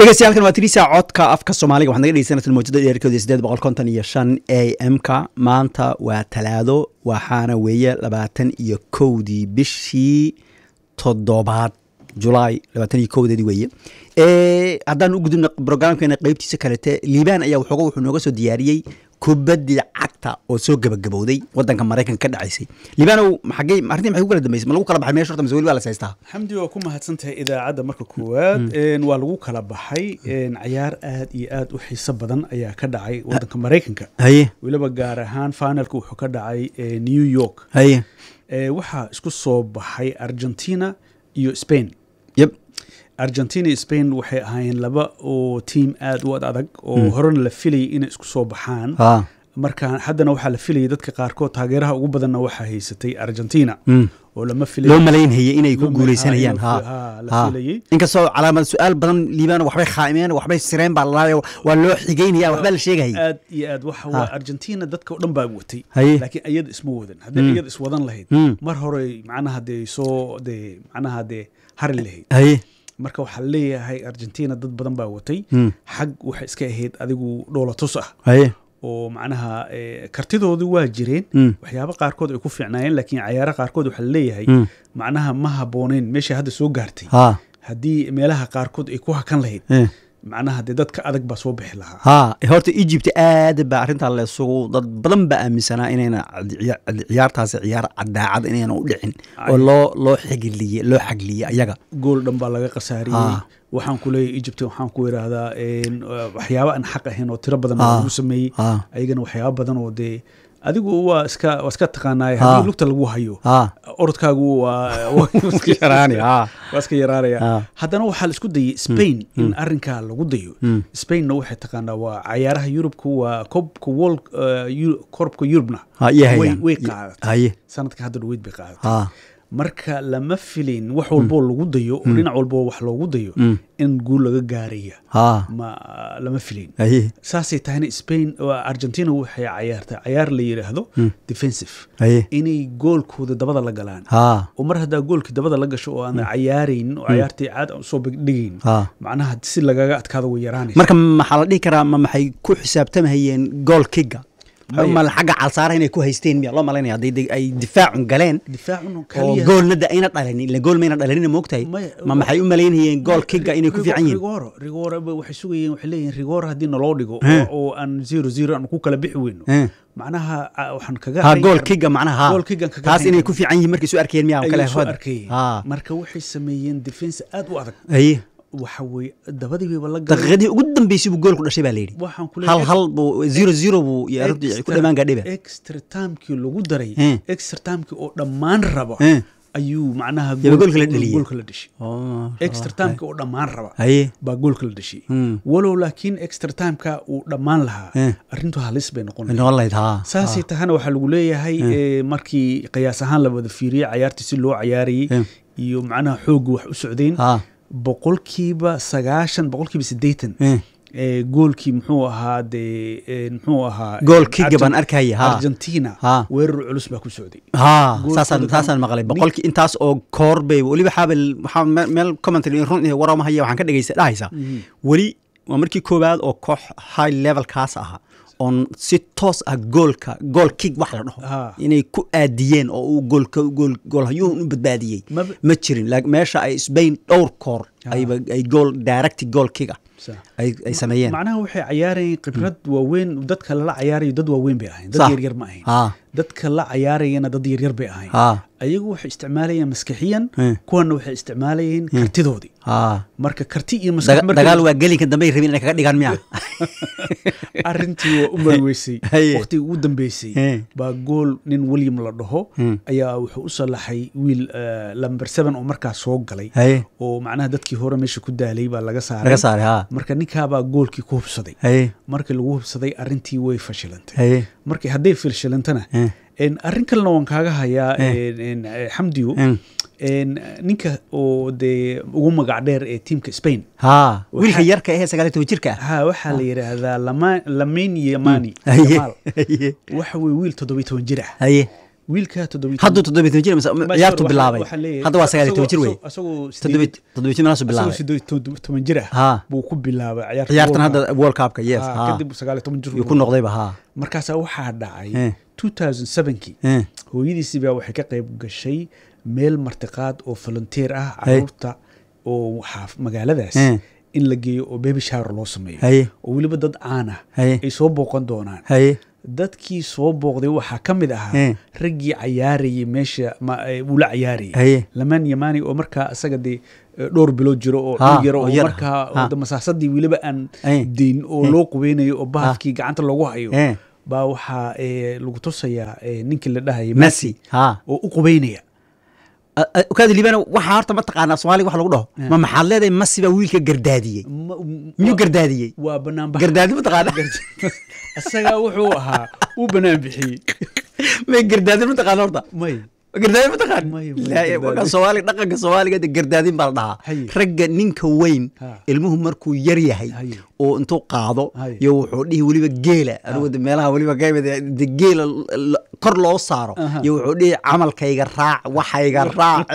dhegeystayaal waa tirisa codka afka soomaaliga waxaad naga dhegeysanaysaa mawjada dheerkooda sideed boqol konton iyo shan a m ka maanta waa talaado waxaana weeye labaatan iyo kowdii bishii toddobaad julaay labaatan iyo kowdeedii weeye haddaan u gudubna brograamkeena qeybtiisa kalete liibaan ayaa waxooga wuxuu nooga soo diyaariyey kubaddii cagta oo soo gabagabowday wadanka maraykanka ka dhacaysay liibaanow maxagey arrintii maxay ku kala dambeysay ma lagu kala baxay meesha horta mise weli waa la haystaa xamdi waa ku mahadsan tahay idaacadda marka koowaad waa lagu kala baxay cayaar aad iyo aad u xiiso badan ayaa ka dhacay wadanka maraykanka haye weliba gaar ahaan finalka wuxuu ka dhacay new york haye waxaa isku soo baxay argentina iyo spain yep argentina iyo spain waxay ahaayeen laba oo tiam aad u ad adag oo horena la filayay inay isku soo baxaan ha marka haddana waxaa la filayay dadka qaarkood taageeraha ugu badanna waxaa haysatay argentina Mm. oo lama loo filay malaynhayay inay ku Loo guuleysanayaan malaynayay, ha ha, la ha filayay. inkastoo calaamad su-aal badan liibaan waxbay khaa'imeen waxbay sireen baa lalaayo waa loo xigeynaya waxbaa la sheegayay aad iyo aad waxa waa argentina dadka o dhan baa watay Haye. laakiin iyada isma wadan hadday iyada iswadan lahayd Mm. mar hore macnaha dee soo dee macnaha dee hari lahayd haye marka waxaa leeyahay argentina dad badan baa watay Mm. xag waxay iska ahayd adigu dhoolatus ah haye oo macnaha eh, kartidoodu waa jireen Mm. waxyaabo qaarkood ay ku fiicnaayeen laakiin cayaaro qaarkood waxaa leeyahay Mm. macnaha ma habbooneyn meesha hadda soo gaartay ha haddii meelaha qaarkood ay ku hakan lahayd eh. macnaha dee dadka adag baa soo bixi lahaa ha horta egypt aad baa arrintaa leesugu dad badan baa aaminsanaa inayna cad- ciya- cad- ciyaartaasi ciyaar cadaacad inayna u dhicin oo loo loo xigiliye loo xagliyey ayaga gool dhan baa laga khasaariyey Ah. waxaan ku leeyahay egypt waxaan ku idhaahdaa en, uh, waxyaabo aan xaq ahayn oo tiro badan Ah. lagu sameeyey Ah. ayagana waxyaabo badan oo dee adigu waa iska waa iska taqaanaay Ah. haddii lugta lagu hayo ha orodkaagu waa waa iska yaraani, ah. waa iska yaraanaya Ah. haddana waxaa la isku dayay spain in arrinkaa lagu dayo spainna waxay taqaanaa waa cayaaraha yurubka waa koobka world uh, Eu- koobka yurubna ha iyo way hayaan way qaadatay haye sanadka hadda dhaweyd bay qaadatay ha marka lama filin wax walboo lagu dayo oo dhinac walboo wax loogu dayo in guul laga gaaraya ha ma lama filin haye saasay tahayna spain oo argentina waxay cayaartay cayaar la yidhaahdo defensive haye inay goolkooda dabada la galaan ha oo mar haddaa goolkii dabada la gasho oo aan cayaaraynin oo cayaartii caad aan usoo dhigaynin ha macnaha si lagaga adkaado way yaraanaysa marka maxaa la dhihi karaa ma maxay ku xisaabtamahayeen gool kiga Maya. ma xagga calsaara inay ku haysteen miya loo malaynaya hadday de- ay difaacun galeen difaacun oo kaliya goolna da ayna dhalinin ila gool mayna dhalinina moogtahay Maya, ma maxay u malaynayeen gool kiga inay ku fiican yihiin rigoro rigoro ba waxay sugayeen waxay leeyihiin rigoro haddii naloo dhigo Eh. oo- oo aan zero zero aan ku kala bixi weyno Eh. macnaha ah, waxaan kaga ha hayn gool karnaa- kiga macnaha gool kigan kaga taas hayn inay karnaa. ku fiican yihiin markay soo arkeen miya ayay kale soo hod arkayeen ha marka waxay sameeyeen defense aad u adag haye waxa weye dabadii bayba la galeen daqiiqadii ugu dambeysay buu gool ku dhashay baa la yidhi waxaan ku hal leeyahay hal buu zero zero buu iyo arrintii ku extra- dhamaan gaadhiba extra timekii lagu daray Eh. extra timekii oo dhammaan raba Eh. ayuu macnaha Yaba goolka la dhaliyey. goolka la dhashay Oh, extra timekii oo dhammaan raba haye baa goolka la dhashay Hmm. walow laakiin extra timeka uu dhammaan lahaa Eh. arrintu halis bay noqon lahayd. noqon lahayd ha saasay tahana waxaa lagu leeyahay eh, markii qiyaas ahaan la wada fiiriyey cayaartii si loo cayaarayey Eh. iyo macnaha xoogga wax u socdeen ha boqolkiiba sagaashan boqolkiiba siddeetan Eh. ee, goolkii muxuu ahaa dee ee, muxuu ahaa Gool kick Argen- baan arkaya, ha. argentina Ha. weerar culus baa ku socday ha Goolkooda saasaan kan- saasaan maqlay nin- boqolkii intaas oo koor bay weliba xaabel waxaa me- meel commentary run iyo warama haya waxaan ka dhegeysta dhahaysa weli waa markii koowaad oo koox high level kaas ahaa oon si toos ah goolka gool kick wax la dhaho Ha. inay ku aadiyeen oo uu goolka gool goolhayuun u badbaadiyey Maba- ma jirin laakiin meesha ay Spain dhowr koor ayba ay gool direct goal kick ah Sa- ay ay sameeyeen macnaha waxay cayaarayeen khibrad waaweyn dadka lala cayaarayo dad waaweyn bay ahayn dad Sax. yaryar ma ahayn ha dadka la cayaarayana dad yaryar bay ahayn ha ayagu waxay isticmaalayeen maskaxiyan Eh. kuwana waxay isticmaalayeen kartidoodii ha marka karti iyo maskax Daga- markay- dagaal waa gelinka dambe ay rabeen inay kaga dhigaan miya arrintii waa u marweysay Haye. waqtigii ugu dambeysay Eh. baa gool nin william la dhaho Hmm. ayaa wuxuu u salaxay wiil eh, lamber seven oo markaas soo galay haye oo macnaha dadkii hore meesha ku daalay baa laga saaray laga saaray ha marka ninkaabaa goolkii ku hubsaday haye markii lagu hubsaday arrintii way fashilantay haye markii hadday fashilantana Eh. en, arrin kalena waan kaaga hayaa Eh. en, en, eh, xamdiyo Mm. en, ninka oo dee ugu magac dheer ee tiimka spain ha wiilka Waxaa- yarka ahee sagaal iyo toban jirka ah ha waxaa la yidhaahdaa Lama- lamin yamani haye Yamal. haye waxa weye wiil toddobiyo toban jir ah haye wiilka toddobiy hadduu toddobiy toban jir mise ciyaartu bilaabay hadda waa sagaal iyo toban jir wey asagoo toddobiy toddobiy jir meelaasuu asagoo bilaabay sideed iyo toban jir ah ha buu ku bilaabay ciyaarta ciyaartan World hadda world cupka yes Cup. Ah, ha kadib sagaal iyo toban jir yuu ku noqdayba ha markaasaa waxaa dhacay Eh. 2007kii Eh. hooyadiisii baa waxay ka qayb gashay meel martiqaad oo volunteer ah Hey. caruurta oo waxaa magaaladaas Eh. in la geeyo oo baby shower loo sameeyo haye oo weliba dad caan ah haye ay soo booqan doonaan haye dadkii soo booqday waxaa ka mid ahaa Eh. raggii cayaarayay meesha ma- eh, uu la cayaarayay haye lamaan yamani oo markaa isaga dee eh, dhowr bilood jiro oo Ha, dhig yaro oo oo yar ah. markaa Ha. oo masaasadii weliba aan Eh. deyn oo Eh. loo qubeynayo oo baafkii gacanta loogu hayo Eh. baa waxaa eh, lagu tusayaa eh, ninkii la dhahayay messi ha oo u qubeynaya kaadi liibana waxaa horta mataqaanaa soomaaliga wax lagu dhaho Eh. ma maxaad leedahay messi baa wiilka gardaadiyey Ma- m- miyuu waa- gardaadiyey waa banaanbax gardaadi mataqaana isagaa wuxuu ahaa uu banaan bixiyey may gardaadin mataqaana horta may gardaadin mataqaan May- may Ilaahay, gardaadin. marka soomaaliga dhaqanka soomaaliga de gardaadin baa la dhahaa Haye. ragga ninka weyn Ha. ilmuhu markuu yar yahay Haye. oo intuu qaado Haye. iyo wuxuu dhihi weliba geela anigu de meelaha weliba kaymid de geela l- kor loo saaro Aha. iyo wuxuu dhihi camalkayga raac waxayga raac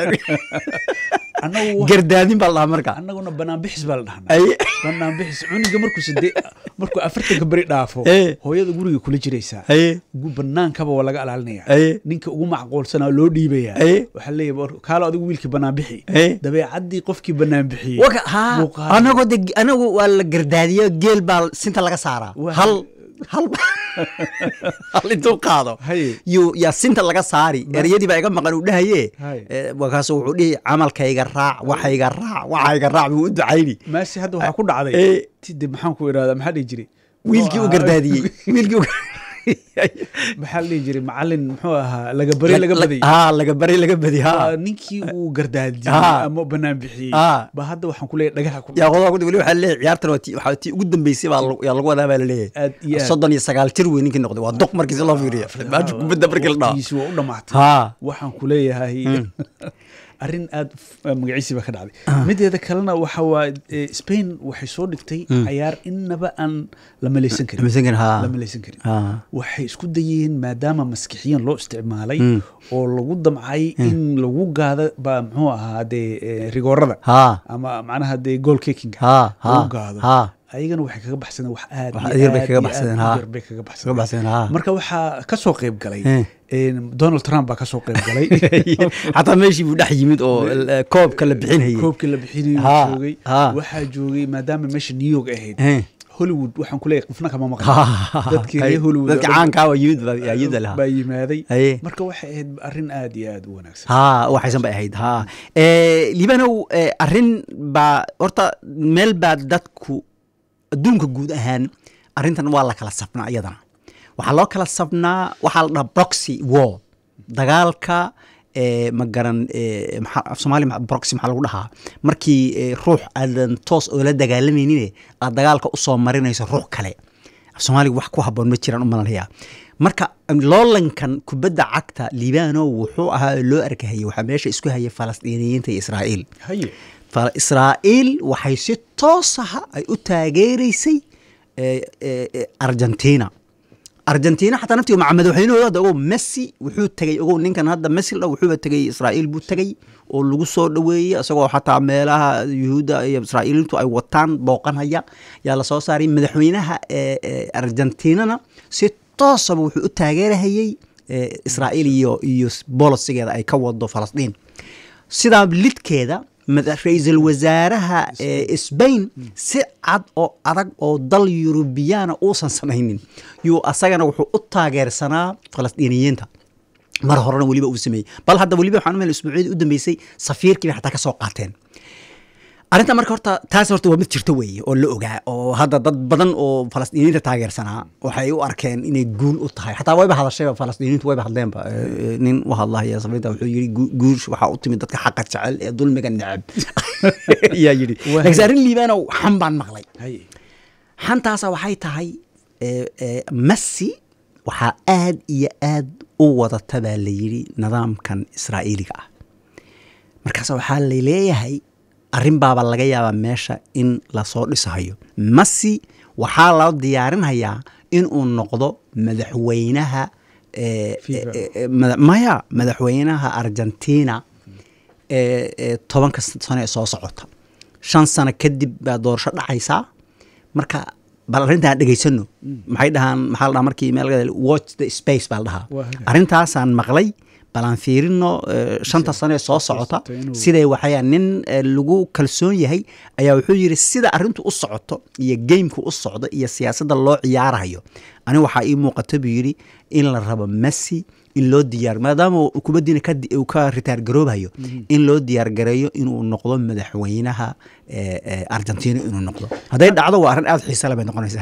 annagu wax- gardaadin baa la dhahaa marka annaguna banaan bixis baa la dhahnaa Haye. banaan bixis cuniga markuu sade markuu afartanka beri dhaafo Eh. hooyada guriga kula jiraysaa haye gu- banaankaba waa laga ilaalinaya haye ninka ugu macquulsanaa loo dhiibaya Eh. waxaa leeyahay kaalo adigu wiilkii banaan bixi Eh. dabeecaddii qofkii banaan bixiyey waka ha buu qaaday. anagoo de anagu waa la gardaadiyo geel baa sinta laga saaraa Waa- hal hal hal intuu qaado Haye. yuu yaa sinta laga saari ereyadii baa iga maqan uu dhahaye Haye. Eh, markaasu wuxuu dhihi camalkayga raac waxayga raac waxayga raac buu u ducayni maasi hadda waxaa ku dhacday Eh. tide maxaan ku idhahdaa maxaa dhihi jiray wiilkii u Muxuu gardaadiyey ahaa- wiilkii u maxaa la dhihi jiray macalin muxuu ahaa laga bari laga baday ha laga bari laga badi ha Waa ninkii uu gardaadiyey Ah. ama banaan bixiyey Ah. ba hadda waxaan ku leeyahay dhagaha ku yaa qodoba weli waxaa leeyahay ciyaartan waa tii waxaa tii ugu dambeysay baa lagu- yaa lagu wadaa baa Aad iyo laleeyahay aad. soddon iyo sagaal jir wey ninkii noqday waa doq markii si loo fiiriyo maanta kubadda markii la dhaho waqtigiisi waa u dhamaatay ha waxaan ku leeyahay arrin aad f- magaciisii baa ka dhacday mideeda kalena waxa waa eh, spain waxay soo dhigtay cayaar innaba aan la malaysan karin Malaysan karin, ha. la malaysan karin ha waxay isku dayeen maadaama maskixiyan loo isticmaalay Mm. oo lagu damcay in lagu gaado baa muxuu ahaa dee eh, rigoorada ha ama macnaha dee goal kickinga ha ha lagu gaado ha ayagana waxay kaga baxsadeen wax aad Wax iyo yar bay aad kaga iyo baxsadeen, aad u ha. yar bay kaga kaga baxsadeen baxsan ha marka waxaa ka soo qayb galay Eh. eh, donald trump baa ka soo qayb galay xataa meeshii buu dhex yimid oo eh, koobka la bixinayay koobkii la bixinayo Ha, joogay ha. waxaa joogay maadaama meesha new york ahayd Eh. hollywood waxaan kuleeyahay qofna kama Ha, maqan dadkii reer hollywood dadka oo dhan caankaa waa yimid baa yaa yimid lahaa baa yimaaday Haye. marka waxay ahayd arrin aad iyo aad u wanaagsan ha waxaysan bay ahayd ha Eh, liibanow eh, arrin baa horta meel baa dadku adduunka guud ahaan arrintan waa la kala safnaa iyadana waxaa loo kala safnaa waxaa la dhaha proxy war dagaalka eh, ma garan eh, maxaa- af soomaali ma- proxy maxaa lagu dhahaa markii eh, ruux aadan toos oo la dagaalamaynin aad dagaalka usoo marinayso ruux kale af soomaaliga wax ku haboon ma jiraan u malanaya marka loolankan kubadda cagta liibano wuxuu ahaa loo arkahayay waxaa meesha isku hayay falastiiniyiinta iyo israa'iil haye fa israa'iil waxay si toos aha ay u taageeraysay eh, eh, eh, argentina argentina xataa naftiga maca madaxweynahooda hadda ogow messi wuxuu tegey ogow ninkan hadda messi la dhaho wuxuuba tegey israa'iil buu tegey oo lagu soo dhoweeyey isagoo xataa meelaha yuhuudda iyo israa'iiliintu ay wataan booqanhaya yaa la soo saaray madaxweynaha eh, eh, argentinana si toosaba wuxuu u taageerahayey eh, israa'iil iyo iyo bolosigeeda ay ka wado falastiin sidaa lidkeeda mada- ra-iisul wasaaraha ee sbain si cad oo adag oo dal yurubiyaana uusan samaynin yuu asagana wuxuu u taageersanaa falastiiniyiinta mar horena weliba uu sameeyey bal hadda weliba waxaan umel isbuucyadii u dambeysay safiirkii bay xataa ka soo qaateen arrinta marka horta taas horta waa mid jirto weeye oo la ogaa oo hadda dad badan oo falastiiniyiinta taageersanaa waxay u arkeen inay guul u tahay xataa wayba hadashayba falastiiniyiintu wayba hadleenba Eh, eh, nin u hadlahaya safiinta wuxuu yidhi gu- guush waxaa u timid dadka xaqa jecel ee dulmiga neceb yaa yidhi Waa- laakiin arrin liibaanow xan baan maqlay haye xantaasa waxay tahay eh, eh, messi waxaa aad iyo aad u wadata baa la yidhi nidaamkan israa'iiliga ah markaas waxaa la leeyahay arrin baaba laga yaabaa meesha in lasoo dhisahayo messi waxaa loo diyaarinhayaa inuu noqdo madaxweynaha eh, FIFA. eh, eh, mada- maya madaxweynaha argentina ee ee tobanka sano ee soo socota shan sano kadib baa doorasho dhacaysaa marka bal arrintaan dhegaysano maxay dhahaan maxaa la dhahaa markii meel laga- watch the space baa la dhahaa Waa hagaag. arrintaasaan maqlay bal aan fiirino eh, shanta sano ee soo socota socota inuu- siday waxaya nin eh, lagu kalsoon yahay ayaa wuxuu yidhi sida arrintu u socoto iyo geymku u socdo iyo siyaasadda loo ciyaarayo aniga waxaa ii muuqata buu yidhi in la rabo messi in loo diyaar maadaama uu kubaddiina ka di- uu ka ritaar garoobayo in loo diyaar gareeyo inuu noqdo madaxweynaha eh, eh, argentina inuu noqdo hadday dhacdo waa arrin aada xiisa le bay noqonaysaa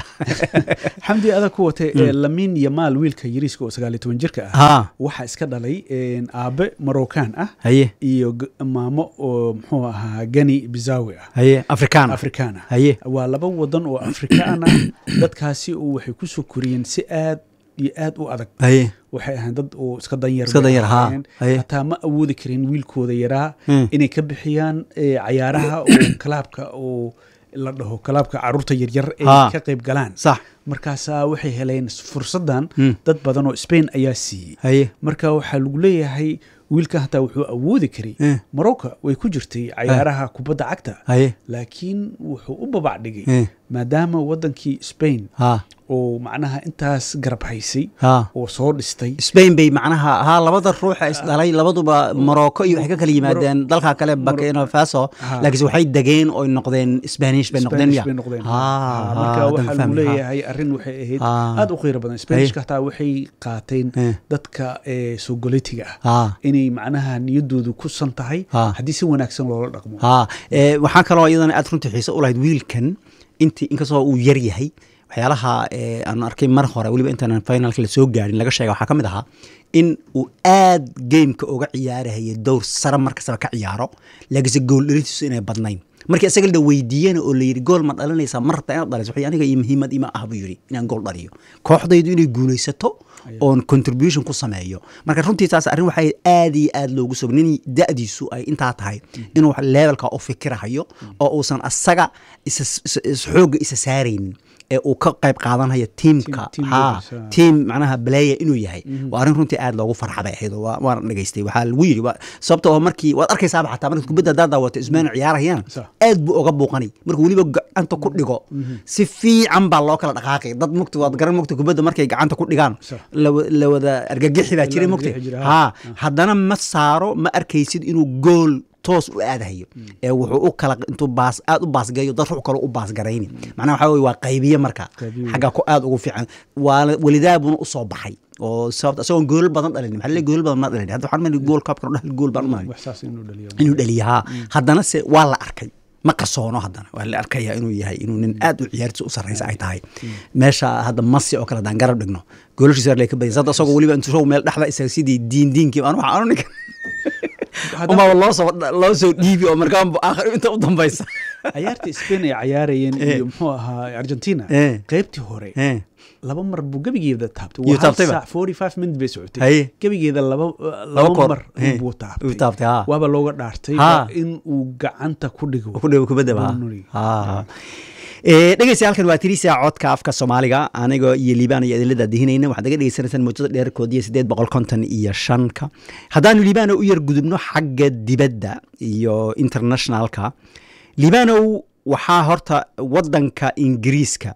xamdi adag ku watay ee lamin yamaal wiilka yariiska oo sagaal iyo toban jirka ah ha waxaa iska dhalay een, aabe marocaan ah haye iyo g- maamo oo muxuu ahaa gani bizawi ah haye afrikaan afrikaan ah haye waa laba wadan oo afrikaan ah dadkaasi uu waxay ku soo koriyeen si aad iyo aad u adag haye waxay ahayn dad oo iska danyar Iska bay danyar, haa. ahaayeen. Haye. hataa ma awoodi karin wiilkooda yaraa Hmm. inay ka bixiyaan eh, cayaaraha oo kalaabka oo la dhaho kalaabka caruurta yaryar ay Haa. ka qayb galaan sax markaasaa waxay heleen fursaddan Hmm. dad badan oo spain ayaa siiyey haye marka waxaa lagu leeyahay wiilka hataa wuxuu awoodi karay Eh. morocco way ku jirtay cayaaraha kubadda cagta haye laakiin wuxuu u babac dhigay Eh. maadaama wadankii spain ha oo macnaha intaas garab haysay ha oo soo dhistay spain bay macnaha haa labada ruuxa isdhalay labaduba morocco iyo waxay ka kala yimaadeen dalka kale burkina faso Ha. laakiinse waxay degeen oy noqdeen spanish bay noqdeen Spanish ya bay noqdeen. Ha, Ah, ha, marka haddaan waxaa lagu fahmay, ha. leeyahay arrin waxay ahayd Ah. aad u qiiro badan spanishka hataa waxay qaateen Eh. dadka ee soogolitiga ah ha inay macnaha niyadoodu ku san tahay Ah. haddii si wanaagsan loola dhaqmo ha ee, waxaa kaloo iyadana aad runtii xiise u lahayd wiilkan intii inkastoo uu yar yahay waxyaalaha ee, aan arkay mar hore weliba intaanan finalka la soo gaarin laga sheega waxaa ka mid ahaa in uu aad gameka uga ciyaarahaya dowr sare mar kastaba ka ciyaaro laakiinse gool dhalintiisu inay badnayn markii isaga la weydiiyena oo la yidhi gool ma dhalinaysaa mar rabtaa inaad dhaliso waxay aniga iyo muhiimad ima ah buu yidhi inaan gool dhaliyo kooxdaydu inay guulaysato oon contribution ku sameeyo marka runtii taas arrin waxay aad iyo aad loogu sog nin da'diisu ay intaa tahay inuu levelka u fikirahayo oo uusan asaga isa is- is- xoogga isa saaraynin ee uu ka qayb qaadanayo tiimka Team- team ha leaders, ah. tiim macnaha baleya inuu yahay waa arrin runtii aad loogu farxabay ahayd oo waa- waan dhegaystay waxaa lagu yidhi waa- sababta oo markii waad arkaysaaba xataa marka kubadda haddaad daawato ismaana ciyaarayaan Sax. aad buu oga buuqanay marka weliba gacanta ku dhigo si fiican baa loo kala dhaqaaqay dad mugti waad garan mugti kubadda markay gacanta ku dhigaan Sax. la wa- la wada argagixi baa La jiray mugti argagixi jira, ha ha. haddana ma saaro ma arkaysid inuu gool toos u aadahayo ee wuxuu u kala intuu baas aad u baasgayo dad ruux kale u baasgarayni macnaha waxaa weye waa qaybiye marka Qaybiye. xagga ku aad ugu fiican waa welidaa buuna usoo baxay oo sababta isagoon goolal badan dhalin maxaa le goolal badan ma dhalin hadda waxaan mali gool kaabkan dhal gool baan u malay wax saas inuu dhaliyo inuu dhaliya haa haddana se waa la arkay ma qarsoono haddana waa la arkaya inuu yahay inuu nin aad u ciyaartiisa u sarreysa ay tahay meesha hadda masi oo kale haddaan garab dhigno goolashiisa lay ka badiyay sadda isagoo weliba intuu show meel dhexda isaga sidii diin diinkii anu waxaan anu ninka Haddana- umaa loo soo loo soo dhiibi oo markaan aakhir inta u dambaysa cayaarta spain ay cayaarayeen iyo muxuu ahaa argentina Eh. qaybtii hore Eh, laba mar buu gebigeeda taabtay Iyo waa hal taabtayba? saac forty five minutes bay socotay Haye. gebigeeda laba Laba laba koor. mar Eh. buu Uu taabtay taabtay, haa. waaba looga dhaartay Haa. waa in uu gacanta ku dhigo ku dhow kubadda ba Boundary. ha dhegeysta halkan waa tirisa codka afka soomaaliga anigoo iyo liibaan iyo idinla daadihinayna waxaad naga dhegeysanaysaan muujada dheerkoodiyo sideed boqol konton iyo shanka haddaanu liibaano u yar gudubno xagga dibadda iyo internationalka liibaanow waxaa horta wadanka ingiriiska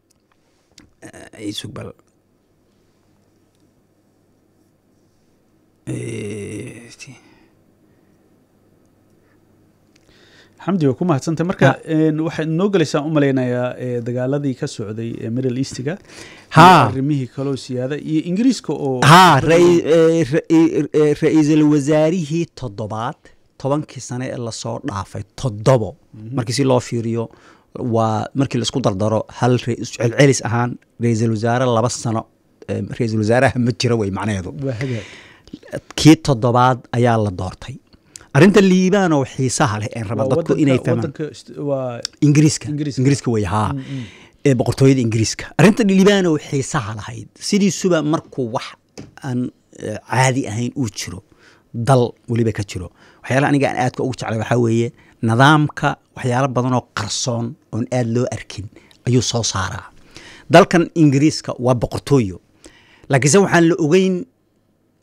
Eh, isug bal Eh, xamdi waa ku mahadsantay marka een, waxaad noo gelaysaa u malaynayaa ee, dagaaladii ka socday ee middle eastiga Haa. iyo arrimihii kaloo siyaada iyo ingiriiska oo haa rai- eh, ra- eh, ra-iisul wasaarihii toddobaad tobankii sane ee lasoo dhaafay toddobo markii si loo fiiriyo waa markii laisku dardaro hal ra- celcelis ahaan ra-iisul wasaare laba sano eh, ra-iisul wasaaraha ma jiro wey macnaheedu waa hagaag kii toddobaad ayaa la doortay arrinta liibaanoo xiisaha leh een raba Waa dadku wadanka- inay fahmaan wadanka ist- waa ingiriiska Ingiriiska. ingiriiska wey haa ee boqortooyada ingiriiska arrinta liibaano xiisaha lahayd sidiisuba markuu wax aan eh, caadi ahayn uu jiro dal weliba ka jiro waxyaalaha aniga aan aadka ugu jeclay waxaa weeye nidaamka waxyaalo badanoo qarsoon oon aad loo arkin ayuu soo saaraa dalkan ingiriiska waa boqortooyo laakiinse waxaan la ogeyn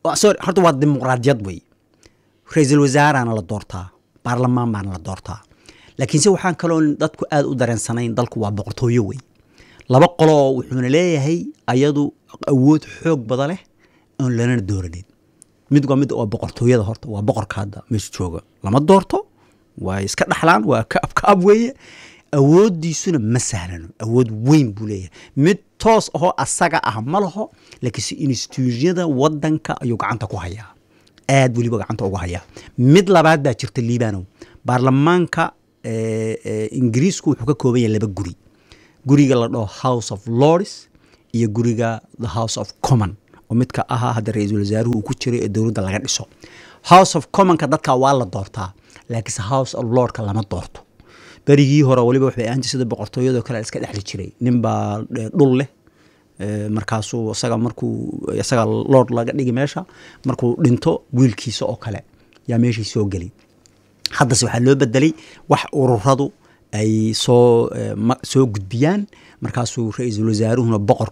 Waa- sorry horta waa dimuqraadiyad wey ra-iisul wasaarana la doortaa baarlamaan baana la doortaa laakiinse waxaan kaloo dadku aad u dareensanayn dalku waa boqortooyo wey laba qoloo wuxuuna leeyahay ayadu awood xoog bada leh oon lanana dooranin mid waa mid waa boqortooyada horta waa boqorka hadda meesha jooga lama doorto waa iska dhaxlaan waa kaab kaab weeye awoodiisuna ma sahlano awood weyn buu leeyahay mid toos ahoo asaga ah ma laho laakiinse instituusyada wadanka ayuu gacanta ku hayaa aad weliba gacanta ugu hayaa mid labaad baa jirta liibanow baarlamaanka eh, eh, ingiriisku wuxuu ka kooban yahay laba guri guriga la dhaho house of lords iyo guriga the house of common oo midka ahaa hadda ra-iisul wasaaruhu uu ku jiray ee dowladda laga dhiso house of commonka dadka waa la doortaa laakiinse house of lordka lama doorto berigii hore waliba waxay ahaan jirtay sida boqortooyadoo kale la iska dhexli jiray ninbaa eh, dhul leh Eh, markaasuu isaga markuu isaga lord laga dhigi meesha markuu dhinto wiilkiisa oo kale yaa meeshii soo geli haddase waxaa loo bedelay wax ururadu ay soo eh, ma- soo gudbiyaan markaasuu ra-iisul wasaaruhuna boqor